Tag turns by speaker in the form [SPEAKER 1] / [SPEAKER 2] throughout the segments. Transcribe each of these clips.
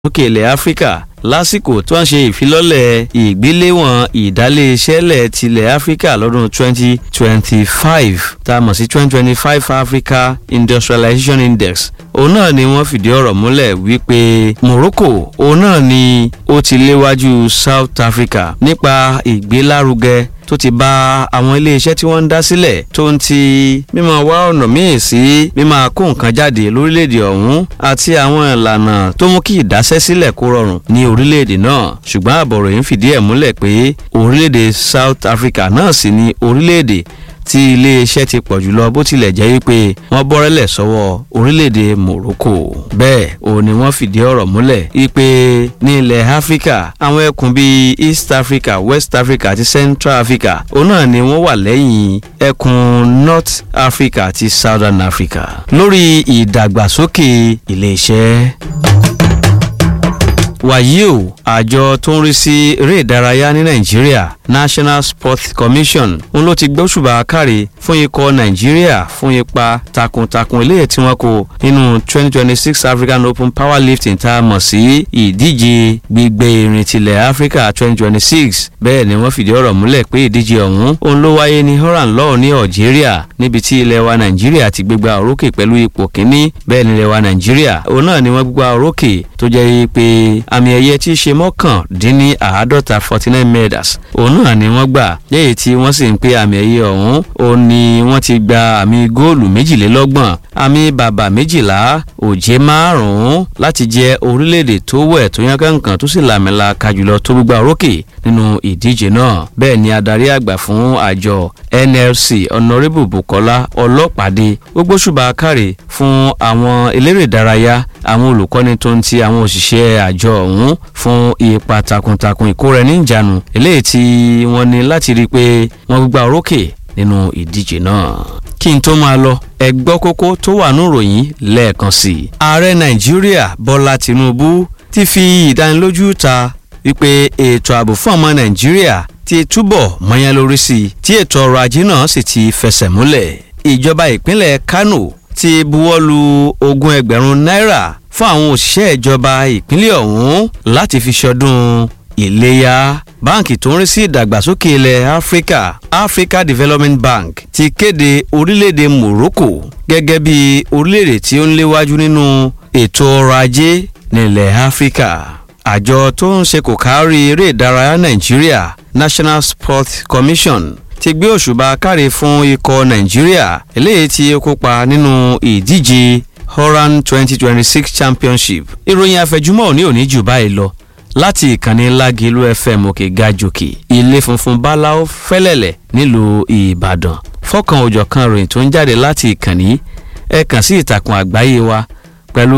[SPEAKER 1] lókè ilẹ̀ áfíríkà lásìkò tó ń ṣe ìfilọ́lẹ̀ ìgbéléwọ̀n ìdálé-iṣẹ́lẹ̀ tilẹ̀ áfíríkà lọ́dún 2025 tá a mọ̀ sí 2025 Africa Industrialization Index òun náà ni wọ́n fìdí ọ̀rọ̀ múlẹ̀ wípé Morocco òun náà ni ó ti léwájú South Africa nípa ìgbélárugẹ tó ti bá àwọn iléeṣẹ́ tí wọ́n ń dá sílẹ̀ tó ń ti mímọ wá ọ̀nà míì sí mímọ kó nǹkan jáde lórílẹ̀‐èdè ọ̀hún àti àwọn ìlànà tó mú kí ìdásẹ́ sílẹ̀ kó rọrùn ní orílẹ̀‐èdè náà ṣùgbọ́n àbọ̀ròyìn fìdí ẹ̀ múlẹ̀ pé orílẹ̀‐èdè South Africa náà sì ni orílẹ̀‐èdè tí iléeṣẹ́ ti pọ̀ jùlọ bó tilẹ̀ jẹ́ wípé wọ́n bọ́rẹ́lẹ̀ sọ́wọ́ orílẹ̀-èdè Morocco bẹ́ẹ̀ ò ní wọ́n fìdí ọ̀rọ̀ múlẹ̀ wípé ní ilẹ̀ Áfíríkà àwọn ẹkùn bíi East Africa West Africa àti Central Africa òun náà ni wọ́n wà lẹ́yìn ẹkùn North Africa àti Southern Africa lórí ìdàgbàsókè iléeṣẹ́ wàyí o àjọ tó ń rí sí eré ìdárayá ní nàìjíríà national sports commission ń ló ti gbóṣùbà káre fún ikọ̀ nàìjíríà fún ipa takuntakun eléyìí tí wọ́n kó nínú 2026 african open powerlifting tá a mọ̀ sí ìdíje gbígbé irin tilẹ̀ africa 2026 bẹ́ẹ̀ ni wọ́n fìdí ọ̀rọ̀ múlẹ̀ pé ìdíje ọ̀hún òun ló wáyé ní horan law ní algeria níbi tí ilẹ̀ wa nàìjíríà ti gbégbá orókè pẹ̀lú ipò kínní bẹ́ẹ̀ ni ilẹ̀ wa nàìjíríà òun náà ni wọ́n gbégbá orókè tó jẹ́ pé àmì ẹ̀yẹ tí í ṣe mọ́kàndínní àádọ́ta forty nine medals òun náà ni wọ́n gbà léyìí tí wọ́n sì ń pé àmì ẹ̀yẹ ọ̀hún òun ni wọ́n ti gba àmì góòlù méjìlélọ́gbọ̀n àmì bàbà méjìlá òjé márùn-ún láti jẹ́ orílẹ̀-èdè tó wẹ̀ tó yán kankan tó sì làmìlà kajùlọ tó gbígbà orókè nínú ìdíje náà bẹ́ẹ̀ ni adarí àgbà fún àjọ NLC honourable Bukola Ọlọ́pàdé ó gbóṣùbà káre fún àwọn eléré ìdárayá àwọn olùkọ́ni tó ń ti àwọn òṣìṣẹ́ àjọ ọ̀hún fún ipa takuntakun ìkóra-ẹni-níjàánu eléyìí tí wọ́n ní láti rí i pé wọ́n gbígbà orókè nínú ìdíje náà. kí n tó máa lọ ẹ gbọ́ kókó tó wà ní ìròyìn lẹ́ẹ̀kan sí i. ààrẹ nàìjíríà bọ́lá tinubu ti fi ìdánilójú ta wípé ètò ààbò fún ọmọ nàìjíríà ti túbọ̀ mọ́yán lórí sí i tí ètò ọrọ̀ ajé náà sì ti fẹsẹ̀ múlẹ̀. ìjọba ìpínlẹ̀ kánò ti buwọ́lu ogún ẹgbẹ̀rún náírà fún àwọn òṣìṣẹ́ ìjọba ìpínlẹ̀ ọ̀hún láti fi ṣọdún ìléyà báǹkì tó ń rí sí ìdàgbàsókè ilẹ̀ áfíríkà Africa Development Bank ti kéde orílẹ̀-èdè Morocco gẹ́gẹ́ bí orílẹ̀-èdè tí ó ń léwájú nínú ètò ọrọ̀ ajé nílẹ̀ áfíríkà àjọ tó ń ṣe kò kárí eré ìdárayá Nàìjíríà National Sports Commission ti gbé òṣùbà káre fún ikọ̀ nàìjíríà eléyìí tí ó kópa nínú ìdíje horan 2026 championship ìròyìn àfẹjúmọ́ òní òní jù báyìí lọ láti ìkànnì lágẹ̀lú fm òkè gàjòkè ilé funfun báláwo fẹ́lẹ́lẹ̀ nílùú ìbàdàn fọ́kàn òjọ̀kan ròyìn tó ń jáde láti ìkànnì ẹ kàn sí ìtàkùn àgbáyé wa pẹ̀lú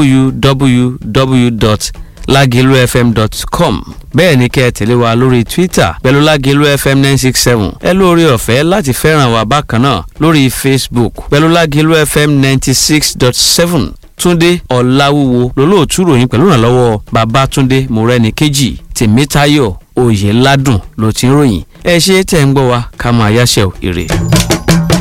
[SPEAKER 1] www lagilufm.com bẹ́ẹ̀ ni kẹ́ ẹ tẹ̀lé wa lórí twitter pẹ̀lú lagilufm nine six seven ẹ lórí ọ̀fẹ́ láti fẹ́ràn wa bákan náà lórí facebook pẹ̀lú lagilufm ninety six dot seven túndé ọ̀làwúwo lólóòtú ròyìn pẹ̀lú ìrànlọ́wọ́ babátúndé mọ̀rẹ́nìkejì tèmítáyọ̀ oyèládùn ló ti ń ròyìn ẹ ṣe tẹ̀ ń gbọ́ wa ká máa yáṣẹ́ ò ire.